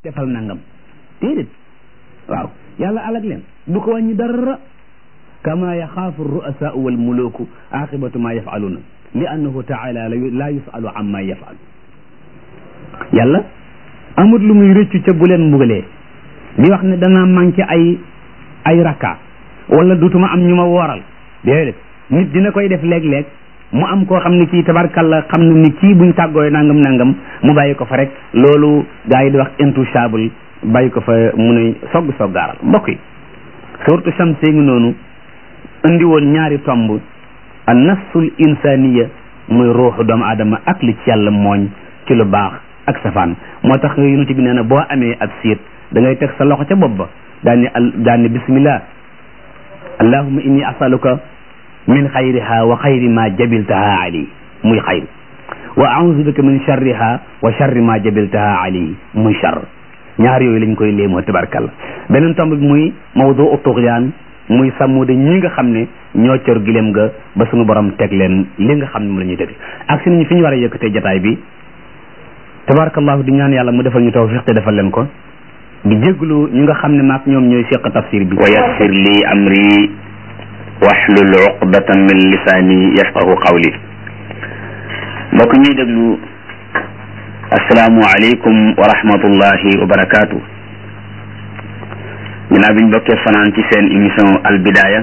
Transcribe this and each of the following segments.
defal nangam déedéet waaw yàlla alag leen du ko wàññi dara kama yaxaafu ru'asaau wal muluku aqibatu ma yafaluna li annahu taala la yusalu amma yafalu yàlla amut lu muy rëccu ca bu leen mbugalee di wax ne danaa manqué ay ay rakka wala dutuma am ñu ma wooral déedéet nit dina koy def léeg-léeg mu am koo xam ne kii tabarkalla xam na ni kii buñ tàggooy nangam nangam mu bàyyi ko fa rek loolu gaa yi di wax intouchable bàyyi ko fa mu ne sogg soggaaral mbokk yi surtout Shamsi ngi noonu indi woon ñaari tomb an nafsul insaniya muy ruuxu doomu aadama ak li ci yàlla mooñ ci lu baax ak safaan moo tax yonent bi nee na boo amee ab siit da ngay teg sa loxo ca bopp ba daani al daani bismillah allahumma inni asaluka min xayriha wa xayri ma jabiltaha ali muy xayr wa auzu bika min charriha wa charri ma jabiltaha ali muy charr ñaar yooyu lañ koy léemoo tabarkalla beneen tomb bi muy mawdu tuxyaan muy sàmmu de ñi nga xam ne ñoo cor gilem ga ba suñu borom teg leen li nga xam ne mu la ñuy teg ak si nañu fi ñu war a yëkkatee jataay bi tabarakallahu di ñaan yàlla mu defal ñu tawfiq te defal leen ko di jéglu ñu nga xam ne maak ñoom ñooy seq tafsir bi wa yassir li amri waxlul uqdatan min lisaani yafqahu qawli mbokk ñuy déglu asalaamu aleykum wa rahmatullahi wa barakaatu ginnaaw bi ñu bokkee fanaan ci seen émission albidaaya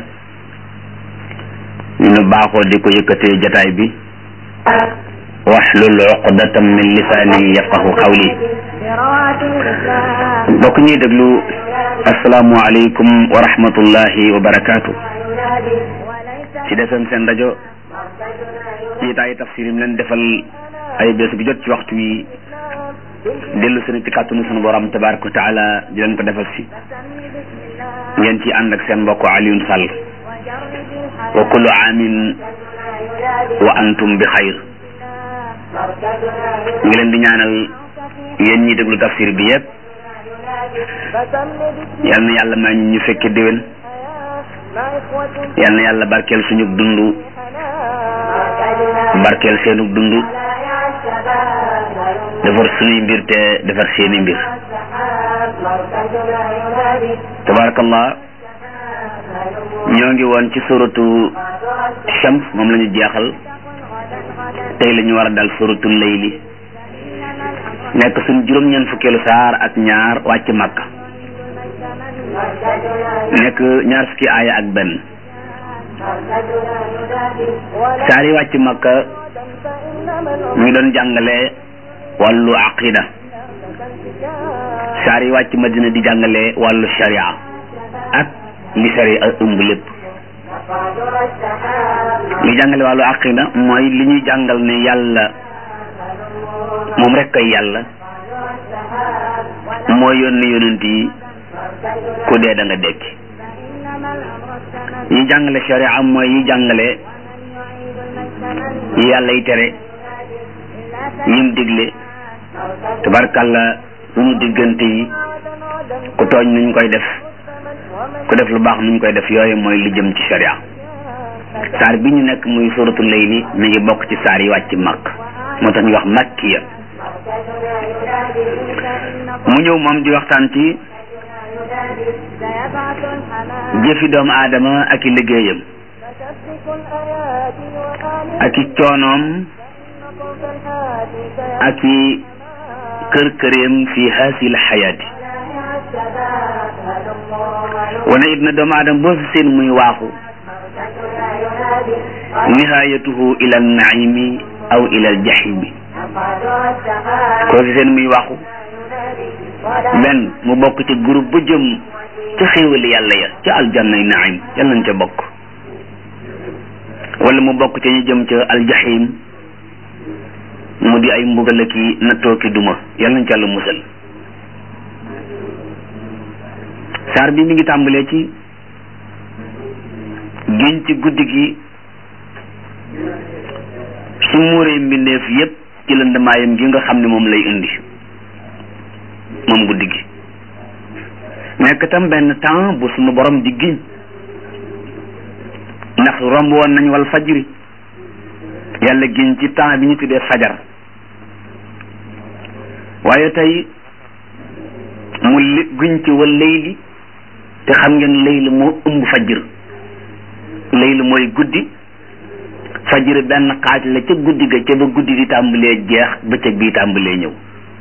ñu nu baaxoo di ko yëkkatee jataay bi waxlul uqdatan min lisaani yafqahu qawli mbokk ñuy déglu asalaamu aleykum wa rahmatullahi wa barakaatu ci defem seen rajo ci taayi tafsir yi mu leen defal ay bés bu jot ci waxtu wi dellu seen ci kàttanu sunu borom tabaraka wa taala di leen ko defal si ngeen ci ànd ak seen mbokk Alioune Sall wa kullu aamin wa antum bi xayr ñu ngi leen di ñaanal yéen ñi déglu tafsir bi yépp yal na yàlla may ñu fekke déwén yal na yàlla barkeel suñu dund barkeel seenu dund defar suñuy mbir te defar seeni mbir tabarakallah ñoo ngi woon ci suratu shams moom la ñu jeexal tey la ñu war a dal suratu layli nekk suñu juróom-ñeent fukkeelu saar ak ñaar wàcc makka nekk ñaar fukki aaya ak benn saar yi wàcc makka ñu ngi doon jàngale wàllu aqida saar yi wàcc madina di jàngale wàllu sharia ak li sharia ëmb lépp li jàngale wàllu aqida mooy li ñuy jàngal ne yàlla moom rek kay yàlla moo yónni yonent yi ku dee da nga dekki yi jàngale sharia mooy yi jàngale yi yàlla yi tere yim digle tabarkalla suñu diggante yi ku tooñ nuñ koy def ku def lu baax nuñ koy def yooyu mooy li jëm ci sharia saar bi ñu nekk muy suratul layli mi ngi bokk ci saar yi wàcc makk moo tax ñu wax makkiya mu ñëw moom di waxtaan ci jëfi doomu aadama ak i liggéeyam ak i coonoom ak i kër këreem fi hasil xayaati wane it na doomu aadama boo fi seen muy waaxu nihayatuhu ila naimi aw ila aljahimi koo fi seen muy waxu benn mu bokk ci groupe bu jëm ca xéewali yàlla ya ca aljanna yi naim yàlla nañ ca bokk wala mu bokk ca ñu jëm ca aljahim mu di ay mbugal ki nattoo ki duma yàlla nañ ca la musal saar bi mi ngi tàmbalee ci giñ ci guddi gi su muuree mbindeef yépp ci lëndamaayam gi nga xam ne moom lay indi moom guddi gi nekk tam benn temps bu sunu borom di giñ ndax romb woon nañ wal fajri yàlla giñ ci temps bi ñu tuddee fajar waaye tey mu li guñ ci wal layli te xam ngeen layli moo ëmb fajr layli mooy guddi fajr benn xaaj la ca guddi ga ca ba guddi di tàmbalee jeex bëccëg bii tàmbalee ñëw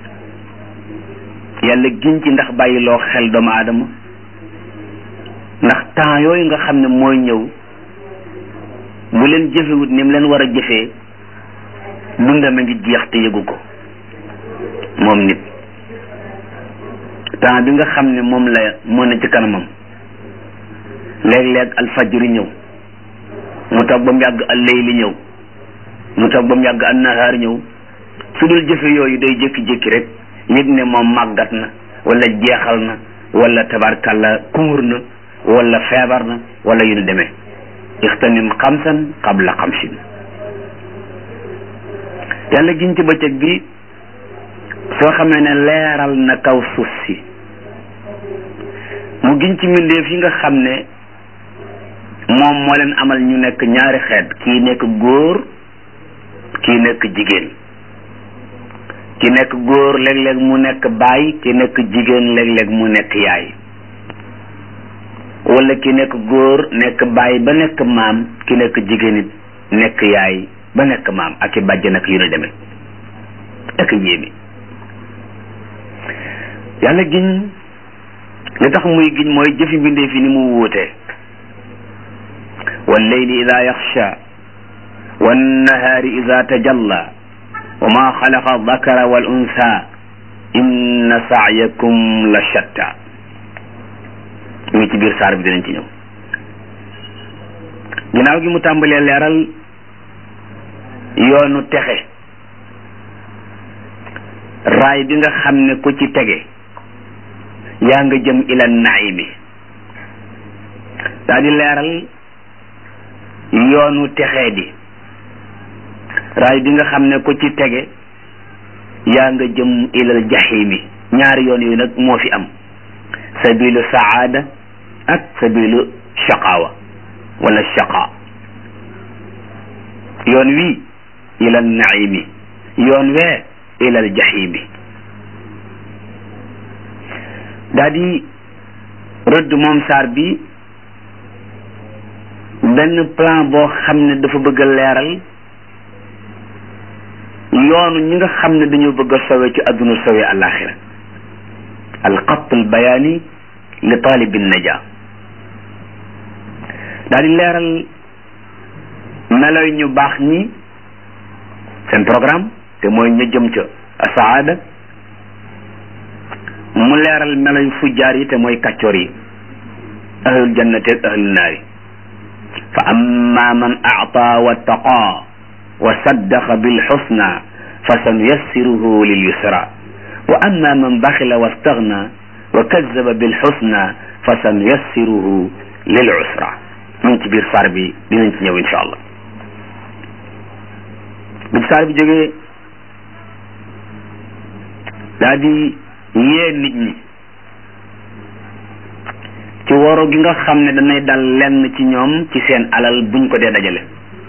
yàlla giñ ci ndax bàyyiloo xel doomu aadama ndax temps yooyu nga xam ne mooy ñëw bu leen jëfewut ni mu leen war a jëfee dundam a ngi jeex te yëgu ko moom nit temps bi nga xam ne moom la moo ne ci kanamam léeg-léeg alfajri ñëw mu toog ba mu yàgg al layli ñëw mu toog ba mu yàgg an nahaar ñëw su dul jëfe yooyu day jékki-jékki rek yëg ne moom màggat na wala jeexal na wala tabarkalla kumur na wala feebar na wala yu nu demee ixtanim xamsan qabla xamsin yàlla giñ ci bëccëg bi soo xamee ne leeral na kaw suuf si mu giñ ci mbindeef yi nga xam ne moom moo leen amal ñu nekk ñaari xeet kii nekk góor kii nekk jigéen ki nekk góor léeg-léeg mu nekk baay ki nekk jigéen léeg-léeg mu nekk yaay wala ki nekk góor nekk baay ba nekk maam ki nekk jigéen it nekk yaay ba nekk maam ak i bàjj nag yu ne demee ak yéeme yàlla giñ li tax muy giñ mooy jëfi mbindee fi ni mu wuutee walleyli ida yaxsha wannahaari ida tajalla wa ma xalaqa dakara wal unsa inna saayakum la shatta mu ngi ci biir saar bi dinañ ci ñëw ginnaaw gi mu tàmbalee leeral yoonu texe raay bi nga xam ne ku ci tege yaa nga jëm ila naimi daa di leeral yoonu texee di raay bi nga xam ne ku ci tege yaa nga jëm ilal jahimi ñaari yoon yooyu nag moo fi am sabilu saada ak sabilu shaqawa wala shaqa yoon wii ilal naimi yoon wee ilal jahimi daa di rëdd moom saar bi benn plan boo xam ne dafa bëgg a leeral yoonu ñi nga xam ne dañoo bëgg a sowe ci adduna sowe alaxira alxat albayaani li taalibi naja daa di leeral meloy ñu baax ñi seen programme te mooy ña jëm ca saada mu leeral meloy fujjaar yi te mooy kàccoor yi ahlul jannati ak ahlul naari fa amma man a'ta wattaqa wa saddaqa bil husna fa sanuyassiruhu lil yusra wa amma man baxila wastaghna wa kazzaba bil husna fa sanuyassiruhu lil usra mu ngi ci biir saar bi dinañ ci ñëw insha allah bi saar bi jógee daa di yee nit ñi ci woro gi nga xam ne danay dal lenn ci ñoom ci seen alal buñ ko dee dajale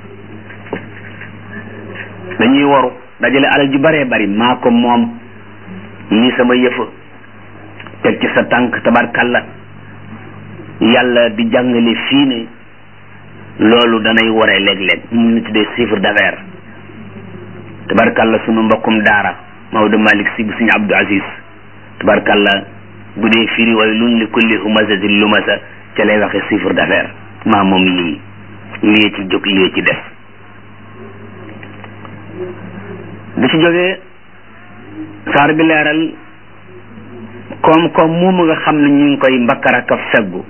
dañuy waru dajale alal ju baree bari maa ko moom lii sama yëfa teg ci sa tànk tabarkalla yàlla di jàngale fii ne loolu danay waree léeg-léeg mu ñu tuddee chiffre d'affaires tabarkalla sunu mbokkum daara Maodo Malick si bu suñu Abdou Aziz tabarkalla bu dee firi way luñ li kulli humazatin lumasa ca lay waxe chiffre d'affaires maa moom lii lii ci jóg lii ci def bi ci jógee saar bi leeral koom-koom moomu nga xam ne ñu ngi koy mbakkar ak feggu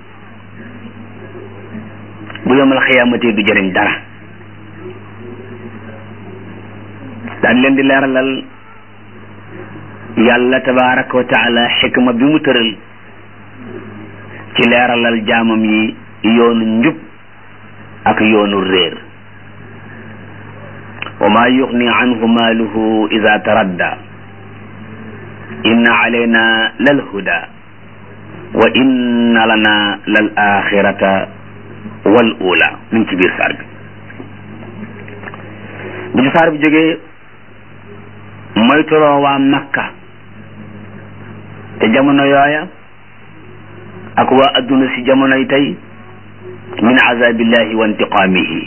bu yomal xiyaamate du jëriñ dara daan leen di leeralal yàlla tabaraka wa taala xikma bi mu tëral ci leeralal jaamam yi yoonu njub ak yoonu réer wa ma yuxni anhu maaluhu ida taradda inna alayna lal huda wa inna lana lal axirata wal ula mi ngi ci biir saar bi bu ci saar bi jógee moytuloo waa makka te jamono yooya ak waa adduna si jamonoy tey min azabillahi wa intiqaamihi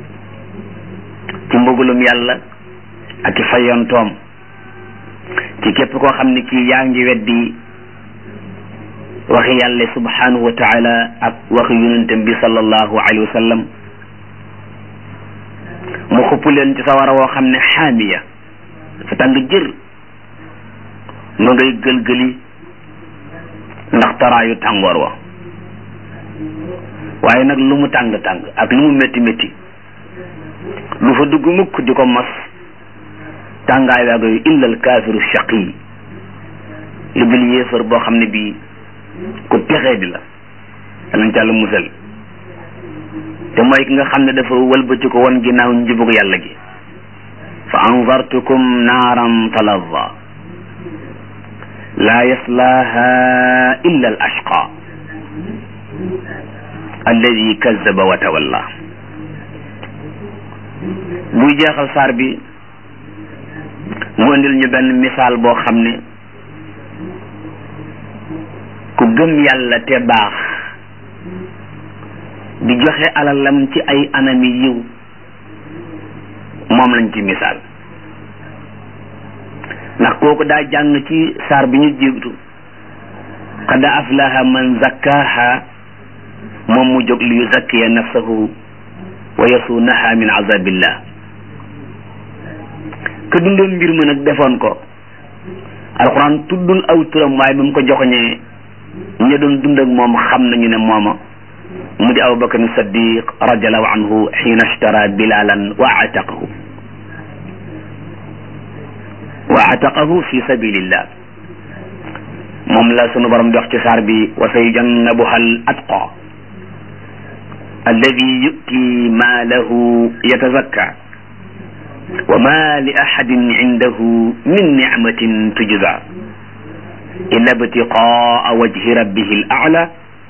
ci mbugulum yàlla ak i fayontoom ci képp koo xam ne kii yaa ngi weddi waxi yàlla subhanahu wa taala ak waxi yonentam bi sallallahu alayhi wa sallam mu xupp leen ci sawara woo xam ne xaamiya dafa tàng jër ma ngay gëlgëli ndax taraayu tàngoor wa waaye nag lu mu tàng-tàng ak lu mu métti métti lu fa dugg mukk di ko mos tàngaay waa goy illal kaafiru shaqi lu bil yéefar boo xam ne bii ku texee di la danañ càll musal te mooy ki nga xam ne dafa wëlbati ko won ginnaaw njubug yàlla gi fa anzartukum naaran talazza laa yaslaaha illa al ashqa alladi kazaba wa tawalla buy jeexal saar bi mu indil ñu benn misaal boo xam ne ku gëm yàlla te baax di joxe alalam ci ay anami yiw moom lañ ci misaal ndax kooku daa jàng ci saar bi ñu jiitu qad aflaha man zakkaha moom mu jóg li yuzakkiya nafsahu wa yasuunaha min azabillah ka dundoon mbir ma nag defoon ko alxuraan tuddul aw turam waaye ba mu ko joxoñee ña doon dund ak moom xam nañu ne mooma mu di abubakar saddiq radiallahu anhu xiina ashtara bilalan wa ataqahu wa ataqahu fi sabilillah moom la sunu borom di wax ci saar bi wa sayujannabuha al atqa alladi yu'ti maalahu yatazakka wa ma li ahadin indahu min nicmatin tujza illa ibtiqaa wajhi rabbihi al a'la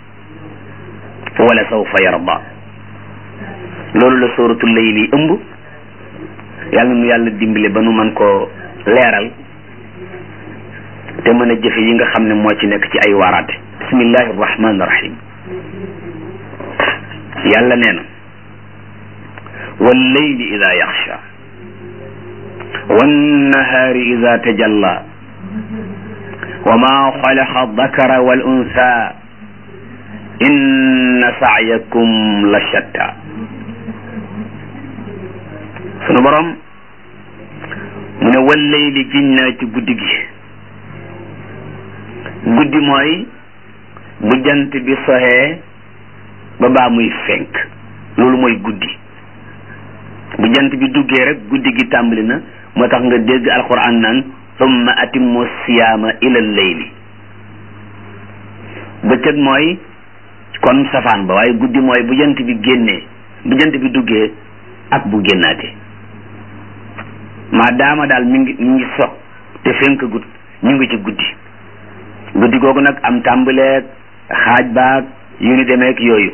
wala sawfa yarda loolu la sóoratul layli ëmb yàlla nu yàlla dimbale ba nu mën koo leeral te mën a jëfe yi nga xam ne moo ci nekk ci ay waaraate bismillahi rahmani rahim yàlla nee na wallayli ida yaxsha wannahaari ida tajalla wa ma xalaqa dakara wal unsa inna sa'yakum la shatta sunu borom mu ne wallayli giñ naa ci guddi gi guddi mooy bu jant bi soxee ba baa muy fenk loolu mooy guddi bu jant bi duggee rek guddi gi tàmbali na moo tax nga dégg alquran naan summa atimmu siyaama ila layli bëccëg mooy kon safaan ba waaye guddi mooy bu jant bi génnee bu jant bi duggee ak bu génnaatee maa daama daal mi ngi mi ngi soog te fenk gut ñu ngi ci guddi guddi googu nag am tàmbaleeg xaaj baag yu ni demeek yooyu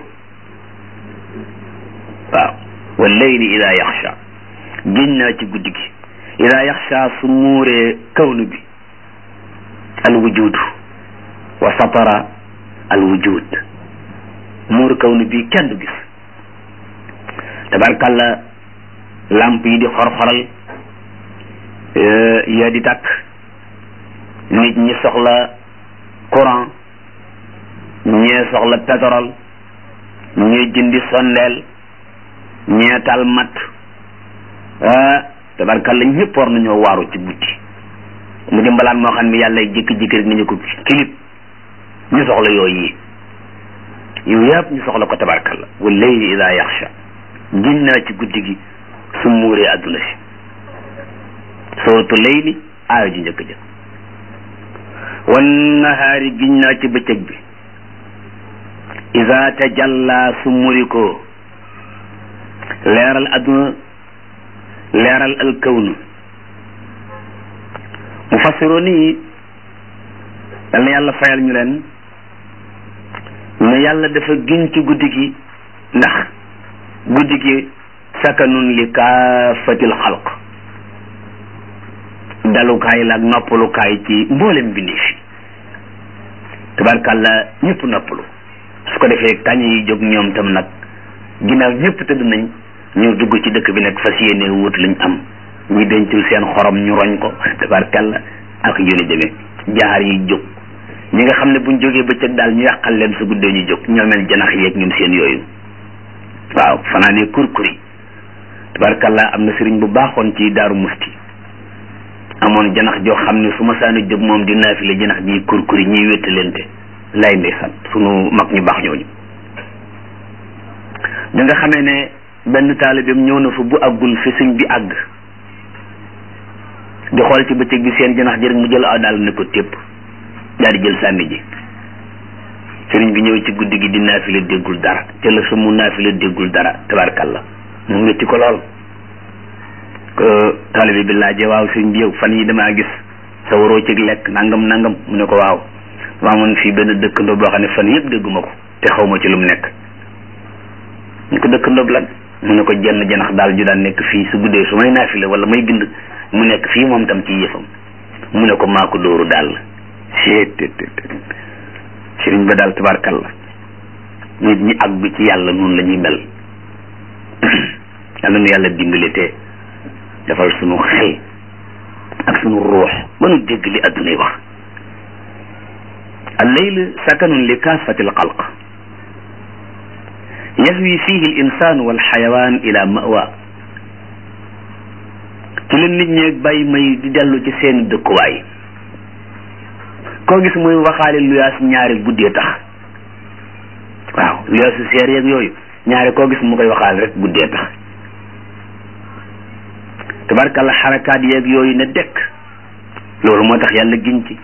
waaw wa layli ida yaxsha génn naa ci guddi gi ida yaxsha su muuree kawnu bi al wujudu wa satara al wujud muur kawnu bi kenn du gis tabarkalla lamp yi di xor-xoral yaa di tàkk nit ñi soxla courant ñee soxla pétrole ñee jëndi sondeel ñee tal mat ah tabarkalla ñëpp war nañoo waaru ci guddi mu di mbalaan moo xam ne yàlla jékki-jékki rek nañu ko kilip ñu soxla yooyu yi yow yëpp ñu soxla ko tabarkalla wa layli ida yaxsha gin naa ci guddi gi su muuree adduna si sootu layli aaya ji njëkk ja wan nahaari giñ naa ci bëccëg bi ida tajalla su muri ko leeral adduna leeral alkawnu mu fassiroo nii yal na yàlla fayal ñu leen ne yàlla dafa giñ ci guddi gi ndax guddi gi sakanun li kaafatil xalq dalukaay la ak noppalukaay ci mboolem bindi fi tabarkàlla ñëpp noppalu su ko defee kañ yi jóg ñoom tam nag ginnaaw ñëpp tëdd nañ ñu dugg ci dëkk bi nag fas yéene wut lañ am ñi dencul seen xorom ñu roñ ko tabarkàlla ak yónni demee jaar yi jóg ñi nga xam ne buñ jógee bëccëg daal ñu yàqal leen su guddee ñu jóg ñoo mel janax yeeg ñoom seen yooyu waaw fanaanee kurkuri tabarkàlla am na sëriñ bu baaxoon ci daaru musti amoon janax joo xam ne su ma saani jóg moom di naafile janax ji kurkuri ñiy wéttalente lay ndeysaan sunu mag ñu baax ñooñu bi nga xamee ne benn taalibeem ñëw na fa bu àggul fi sëñ bi àgg di xool ci bëccëg bi seen janax ji rek mu jël aw daal ne ko tépp daal di jël sànni ji sëriñ bi ñëw ci guddi gi di naafile déggul dara te la su mu naafile déggul dara tabarkalla mu métti ko lool ko taalibe bi laajee waaw sëriñ bi yow fan yi damaa gis sa waroo ci lekk nangam nangam mu ne ko waaw waa man fii benn dëkkandoo boo xam ne fan yëpp dégguma ko te xaw ma ci lu mu nekk ñu ko dëkkandoo lan mu ne ko jenn janax daal ju daan nekk fii su guddee su may naafile wala may bind mu nekk fii moom tam ci yëfam mu ne ko maa ko dóoru daal sëriñ ba daal tabarkalla nit ñi ak bi ci yàlla noonu la ñuy mel yàlla nu yàlla dimbali te defal sunu xel ak sunu ruux ba nu dégg li addunay wax alleyl sakanun li kaafati alxalq yahwi fihi al insanu walxayawaan ila mawa ci la nit ñeeg bàyyi may di dellu ci seen dëkkuwaay koo gis muy waxaale luyaas ñaari guddee tax waaw luyaasu seer yeeg yooyu ñaari koo gis mu koy waxaale rek guddee tax tabarkalla xarakaat yeeg yooyu ne dekk loolu moo tax yàlla giñ ci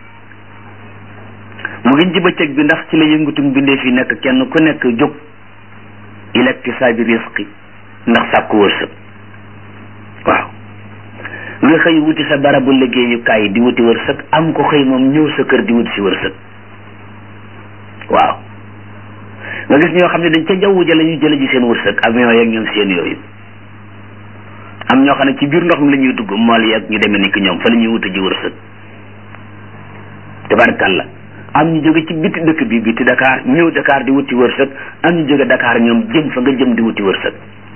mu giñ ci bëccëg bi ndax ci la yëngutum bindee fi nekk kenn ku nekk jóg ilektisaabi risqi ndax sàkku wërsëg waaw nga xëy wuti sa barabu liggéeyukaay di wuti wërsëg am ko xëy moom ñëw sa kër di wuti si wërsëg waaw nga gis ñoo xam ne dañ ca jaww ja la ñu jële ji seen wërsëg avion yeeg ñoom seen yooyu am ñoo xam ne ci biir ndox mi la ñuy dugg mool yeeg ñu demee ni ki ñoom fa la ñuy wuti ji wërsëg tabarkalla am ñu jóge ci biti dëkk bi biti Dakar ñëw Dakar di wuti wërsëg am ñu jóge Dakar ñoom jëm fa nga jëm di wuti wërsëg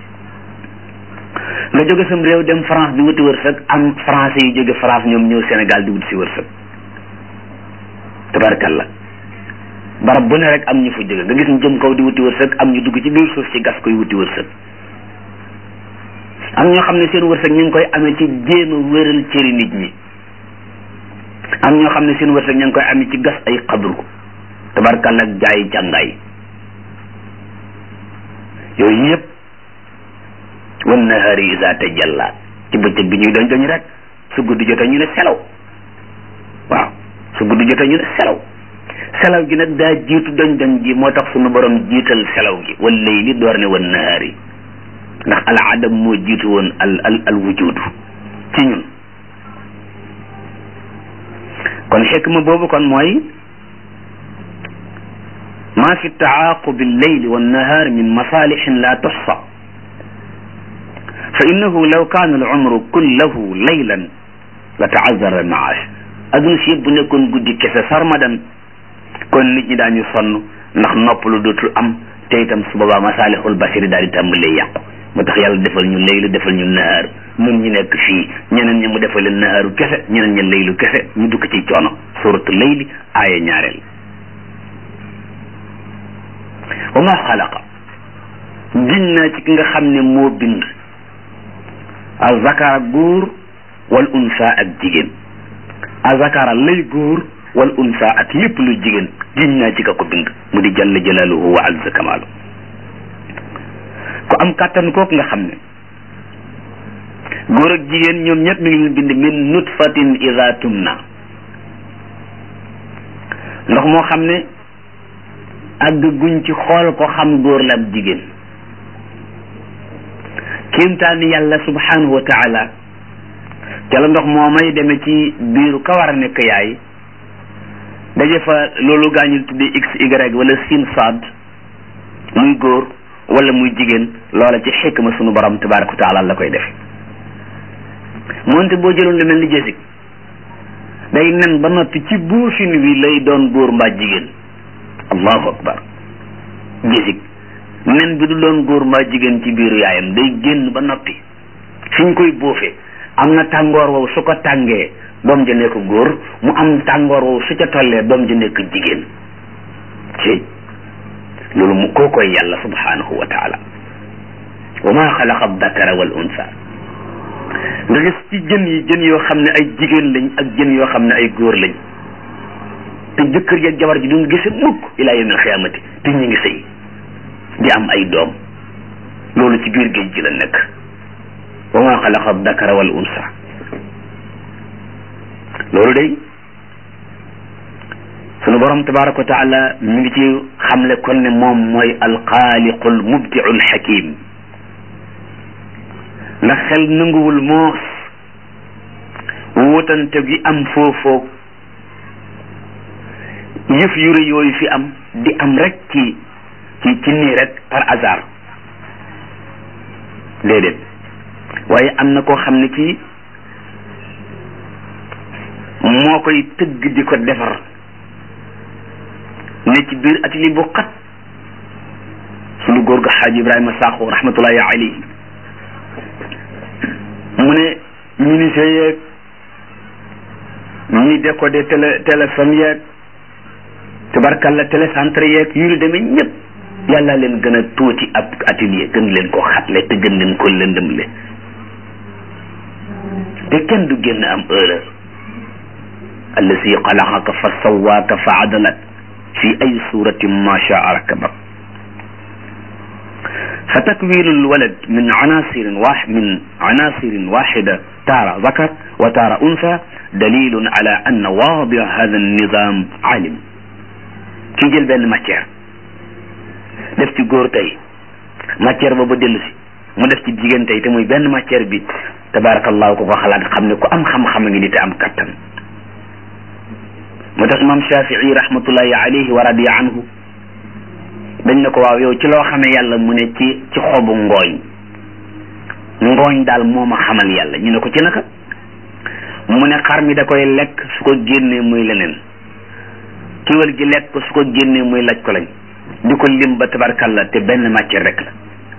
nga jóge sam réew dem France di wuti wërsëg am français yu jóge France ñoom ñëw Sénégal di wuti si wërsëg tabarkalla barab bu ne rek am ñu fa jóge nga gis ñu jëm kaw di wuti wërsëg am ñu dugg ci biir suuf si gas koy wuti wërsëg am ñoo xam ne seen wërsëg ñu ngi koy amee ci jéem a wéral cëri nit ñi am ñoo xam ne seen wërsëg ñu ngi koy amee ci gas ay xabru tabarkalla ak jaayi càngaay yooyu yëpp wan nahaari isa tajalla ci bëccëg bi ñuy doñ doñ rek su guddi jotee ñu ne selaw waaw su guddi jotee ñu ne selaw selaw gi nag daa jiitu doñ doñ gi moo tax sunu borom jiital selaw gi wal layli door ne wan nahaari ndax al adam moo jiitu woon al al al wujudu ci ñun kon xikma boobu kon mooy ma fi taaqubi alleyli wannahaar min masalixin la tuxsa fa innahu law kaana alumru kullahu laylan la taazara almaash adduna si yëpp bu nekkoon guddi kese sarmadan kon nit ñi daañu sonn ndax noppalu dootul am te itam su boobaa masalixul basiri daal di tàmbalee yàqu moo tax yàlla defal ñu laylu defal ñu nahaar ñun ñu nekk fii ñeneen ñi mu defal leen nahaaru kese ñeneen ñi laylu kese ñu dukk ci coono suratu layli aaya ñaareel wa ma xalaqa giñ naa ci ki nga xam ne moo bind azakara góor wal unsa ak jigéen azakara lay góor wal unsa ak lépp lu jigéen giñ naa ci ka ko bind mu di jalla jalaaluhu wa azza kamaalu ku am kàttan kooku nga xam ne góor ak jigéen ñoom ñëpp mi ngi leen bind min nutfatin ida tumna ndox moo xam ne àgg guñ ci xool ko xam góor la ak jigéen kéemtaani yàlla subhanahu wa taala ca la ndox moo may demee ci biiru ka war a nekk yaay daje fa loolu gaañul tuddee x y wala sin sad muy góor wala muy jigéen loola ci xikma sunu borom tabaraka wa taala la koy def moonte boo jëloon lu mel ni jësig day nen ba noppi ci buufin wi lay doon góor mbaa jigéen allahu akbar gisig nen bi du doon góor mbaa jigéen ci biiru yaayam day génn ba noppi fi ñu koy bóofee am na tàngoor wow su ko tàngee doom ja nekk góor mu am tàngoor wow su ca tollee doom ja nekk jigéen ci loolu mu koo koy yàlla subhanahu wa taala wa ma xalaqa dakara wal unsa nga gis ci jën yi jën yoo xam ne ay jigéen lañ ak jën yoo xam ne ay góor lañ te jëkkër ji ak jabar ji duñ gise mukk ilaa yawmil xiyaamati te ñu ngi sëy di am ay doom loolu ci biir géej gi la nekk wa ma xalaqa dakara wal unsa loolu day sunu borom tabaraka wa taala mi ngi ci xamle kon ne moom mooy alxaaliqul mubdiul xakim ndax xel nanguwul moos wutante gi am foofoog yëf yu rëy yooyu fi am di am rek ci ci ci nii rek par hasard déedéet waaye am na koo xam ne kii moo koy tëgg di ko defar ne ci biir atelier bu xat sunu góor ga xaaji Ibrahima Sakho rahmatullahi alayhi mu ne ministère yeeg ñi décodé télé téléphone yeeg tubarkalla télécentre yeeg yu ñu demee ñëpp yàlla leen gën a tuuti ab atelier gën leen ko xatle te gën leen ko lëndëmle te kenn du génn am erreur allazi xalaqaka fa sawaaka fa adalak fi ay suratin ma shaa rakabak fa takwinu lwalad min anasirin wa min anasirin waxida taara zakar wa taara unsa dalilun ala anna waadi hada nizam alim ki jël benn matière def ci góor tey matière boobu dellu si mu def ci jigéen tey te muy benn matière bi tabarakallahu ko ko xalaat xam ne ku am xam-xam a ngi ni te am kattan moo tax imam shafii rahmatullahi alayhi wa radiya anhu dañ ne ko waaw yow ci loo xamee yàlla mu ne ci ci xobu ngooñ ngooñ daal moo ma xamal yàlla ñu ne ko ci naka mu ne xar mi da koy lekk su ko génnee muy leneen kiwal gi lekk ko su ko génnee muy laj ko lañ di ko lim ba tabarkalla te benn matière rek la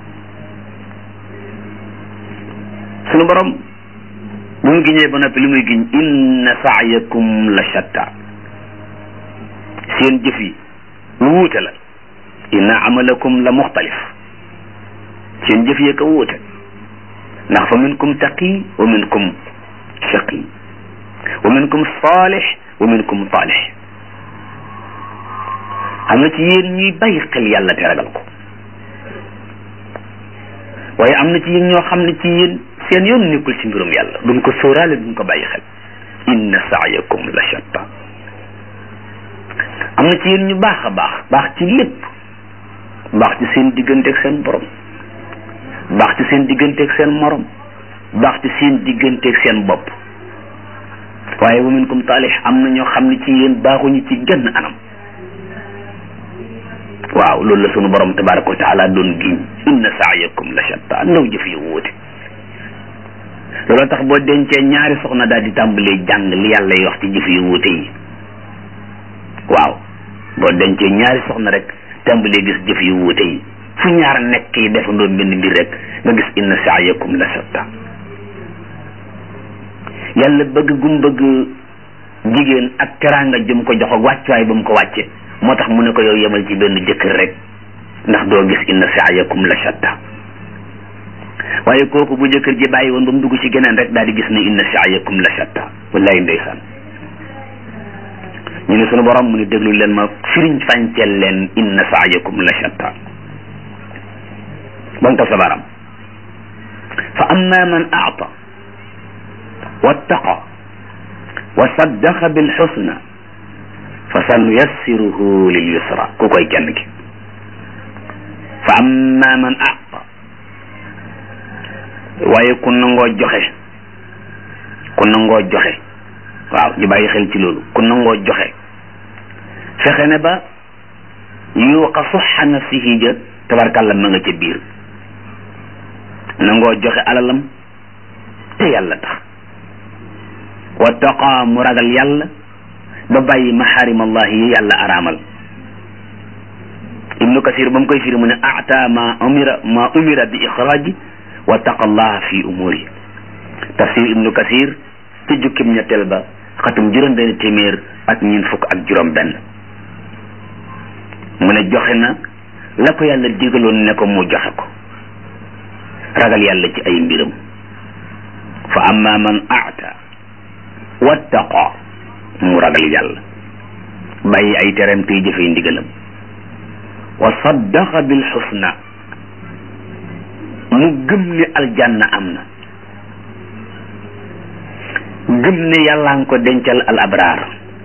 sunu borom bu mu giñee ba noppi li muy giñ inna saayakum la shatta seen jëf yi lu wuute la inna amalakum la muxtalif seen jëf yi ko wuute ndax fa minkum taqi wa minkum shaqi wa minkum saalix wa minkum taalix am na ci yéen ñuy bàyyi xel yàlla te ragal ko waaye am na ci yéen ñoo xam ne ci yéen seen yoon nekkul ci mbirum yàlla duñ ko sóoraale duñ ko bàyyi xel inna saayakum la shatta am na ci yéen ñu baax a baax baax ci lépp baax ci seen digganteeg seen borom baax ci seen digganteeg seen morom baax ci seen digganteeg seen bopp waaye wa minkum taalix am na ñoo xam ne ci yéen baaxuñu ci genn anam waaw loolu la sunu borom tabaraka wa taala doon giñ inna saayakum la shatta ndaw jëf yu wuute loolu tax boo dencee ñaari soxna daal di tàmbalee jàng li yàlla y wax ci jëf yu wuute yi waaw boo dencee ñaari soxna rek tàmbalee gis jëf yu wuute yi fu ñaar nekk yi defandoo benn mbir rek nga gis inna saayakum la shatta yàlla bëgg gum bëgg jigéen ak teraanga jëm ko jox ak wàccuwaay ba mu ko wàcce moo tax mu ne ko yow yemal ci benn jëkkër rek ndax doo gis inna saayakum la shatta waaye kooku bu jëkkër ji bàyyi woon ba mu dugg ci geneen rek daal di gis ne inna saayakum la shatta wallahi ndeysaan ñu ne sunu borom mu ne déglu leen ma firiñ fànceel leen inna saayakum la shatta banka sa baram fa amma man aata wattaqa wa saddaqa bil xusna fa sanuyassiruhu lil yusra ku koy kenn ki fa amma man aata waaye ku nangoo joxe ku nangoo joxe waaw ñu bàyyi xel ci loolu ku nangoo joxe fexe ne ba yuuqa suxa nafsihi ja tabarkàlla ma nga ca biir nangoo joxe alalam te yàlla tax wattaqa mu ragal yàlla ba bàyyi maxaarim allahi yi yàlla araamal ibnu kasir ba mu koy firi mu ne ata ma umira ma umira bi ixraaji wa taqallaha fi umuri tafsir ibnu kasir ci jukkim ñetteel ba xatum juróom benn téeméer ak ñeent fukk ak juróom benn mu ne joxe na la ko yàlla digaloon ne ko mu joxe ko ragal yàlla ci ay mbiram fa amma man aata wattaqa mu ragal yàlla bàyyi ay tereem tey jëfee ndigalam wa saddaqa bil xusna mu gëm ne aljanna am na gëm ne yàllaa nga ko dencal al abraar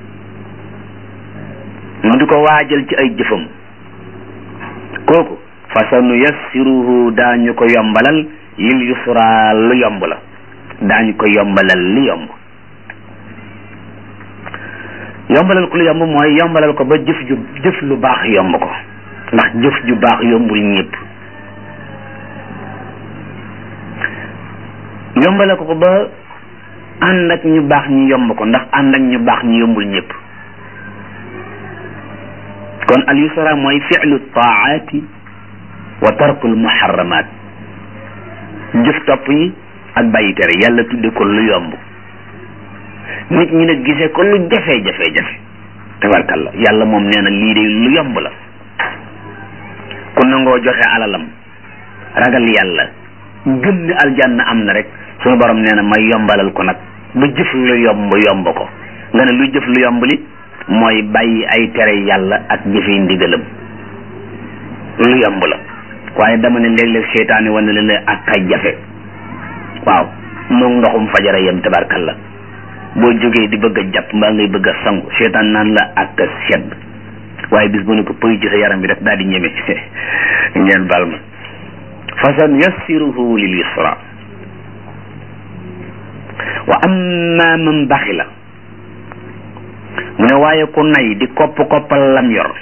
mu di ko waajal ci ay jëfam kooku fa sa nu yassiruhu daañu ko yombalal lil yusra lu yomb la daañu ko yombalal li yomb yombalal ko lu yomb mooy yombalal ko ba jëf ju jëf lu baax yomb ko ndax jëf ju baax yombul ñëpp yombalal ko ko ba ànd ak ñu baax ñi yomb ko ndax ànd ak ñu baax ñi yombul ñëpp kon al yusra mooy fi'lu taati wa tarkul muharramat jëf topp yi ak bàyyi tere yàlla tudde ko lu yomb nit ñi nag gisee ko lu jafe jafe jafe tabarkalla yàlla moom nee na lii de lu yomb la ku nangoo joxe alalam ragal yàlla gëm ne aljanna am na rek suñu borom nee na ma yombalal ko nag ba jëf lu yomb yomb ko nga ne lu jëf lu yomb li mooy bàyyi ay tere yàlla ak jëfe ndigalam lu yomb la waaye dama ne léeg-léeg seytaane wane la la ak ay jafe waaw moom ndoxum fajara yem tabarkalla boo jógee di bëgg a jàpp mbaa ngay bëgg a sangu seytaan naan la ak a sedd waaye bis bu ne ko pëy ci sa yaram bi rek daal di ñeme ngeen bal ma fasan yassiruhu lil yusra wa amma man baxila mu ne waaye ku nay di kopp koppal lam yor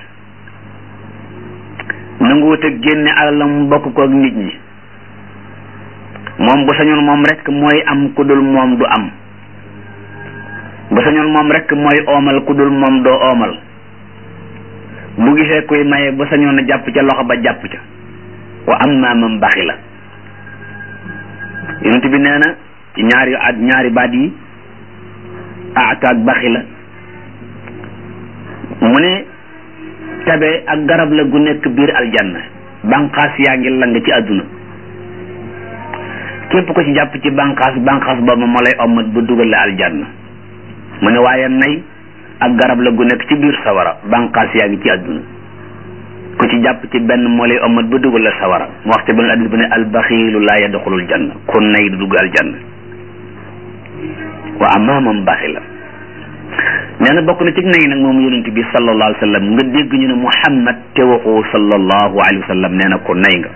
nanguwut a génne alalam bokk ko ak nit ñi moom bu sañoon moom rek mooy am ku dul moom du am bu sañoon moom rek mooy oomal ku dul moom doo oomal bu gisee kuy maye bu sañoon a jàpp ca loxo ba jàpp ca wa amma man baxila yonent bi nee na ci ñaari at ñaari baat yi aata ak baxila mu ne tabe ak garab la gu nekk biir aljanna banqaas yaa ngi lang ci àdduna képp ko ci jàpp ci banqaas banqaas boobu moo lay ommat ba dugal la aljanna mu ne waaye nay ak garab la gu nekk ci biir sawara banqaas yaa ngi ci àdduna ku ci jàpp ci benn moo lay ommat ba dugal la sawara mu wax ci benn addis bu ne albaxiilu laa yadxulul janna ku nay du dugg aljanna wa amaamam baxi la nee na bokk na ci nay nag moom yonent bi sallallahu alayhi wa sallam nga dégg ñu ne muhammad te waxoo sallallahu alayhi wa sallam nee na ko nay nga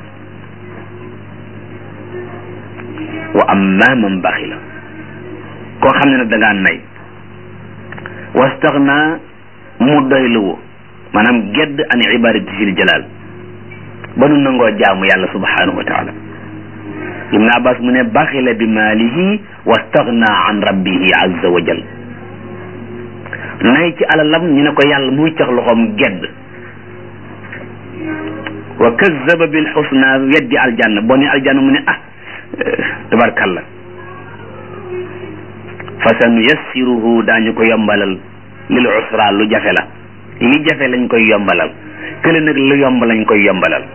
wa amaamam baxi la koo xam ne nag da ngaa nay wastaxna mu doyluwu maanaam gedd an ibadati sil jalal ba nu nangoo jaamu yàlla subhanahu wa taala ibn abbas mu ne baxila bi maalihi wastaxna an rabbihi azza wa jal nay ci alalam ñu ne ko yàlla muy cax loxoom gedd wa kazzaba bil xusna weddi aljanna boo ne aljanna mu ne ah tabarkalla fa sa nu yassiruhu daañu ko yombalal lil usra lu jafe la li jafe lañ koy yombalal kële nag lu yomb lañ koy yombalal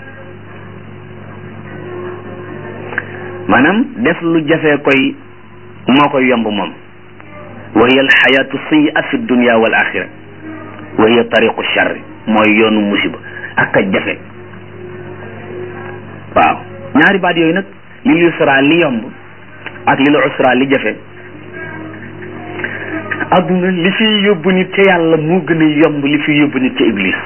maanaam def lu jafe koy moo koy yomb moom wa hiya alxayatu sayyi'a fi dunya wal axira wa hiya tariqu charri mooy yoonu musiba ak a jafe waaw ñaari baat yooyu nag lil yusra li yomb ak lil usra li jafe adduna li fi yóbbu nit ca yàlla moo gën a yomb li fi yóbbu nit ca iblis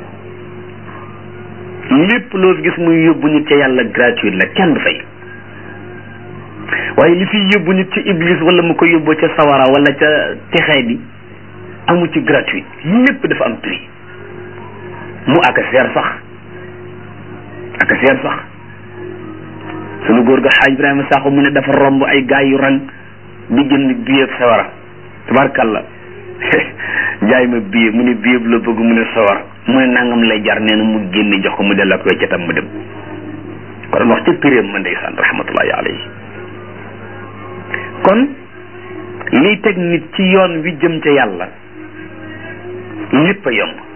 lépp loo gis muy yóbbu nit ca yàlla gratuite la kenn du fay waaye li fi yóbbu nit ca iblis wala mu ko yóbbu ca sawara wala ca texee bi amu ci gratuite lépp dafa am prix mu ak a seer sax ak a seer sax sunu góor ga xaaj Ibrahima Sakho mu ne dafa romb ay gaay yu rang di jënd billet sawara tabarkalla jaay ma billet mu ne billet la bëgg mu ne sawar mu ne nangam lay jar nee na mu génne jox ko mu delloo ko weccatam mu dem ko doon wax ca piréem ma ndeysaan rahmatullahi alayhi kon liy teg nit ci yoon wi jëm ca yàlla lépp a yomb